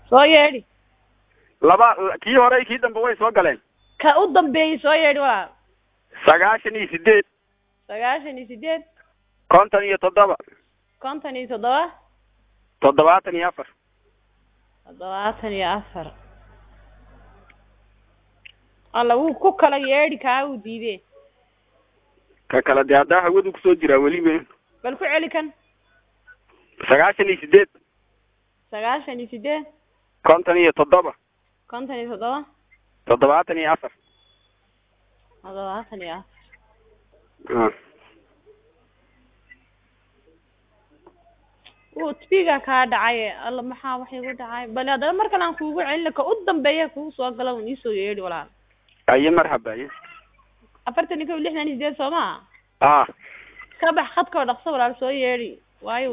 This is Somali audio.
soo yeedhi laba kii hore iyo kii dambe way soo galeen ka u dambeeyey soo yeedhi walaal sagaashan iyo sideed sagaashan iyo sideed konton iyo toddoba konton iyo toddoba toddobaatan iyo afar toddobaatan iyo afar alla wuu ku kala yeedhi kaa uu diidee ka kale dee haddaa hawadu kusoo jiraa weliba bal ku celi kan sagaashan iyo sideed sagaashan iyo sideed konton iyo toddoba konton iyo toddoba toddobaatan iyo afar toddobaatan iyo afar Ah. wuu tbiga kaa dhacay alla maxaa wax igu dhacay bal haddana mar kale aan kuugu celina ka u dambeeya kugu soo gala un iisoo yeedhi walaal aye marhaba aye afartan iyo kow lixdan iyo sideed soo maa ah ka bax khadkoo dhaqso walaal soo yeedhi waayo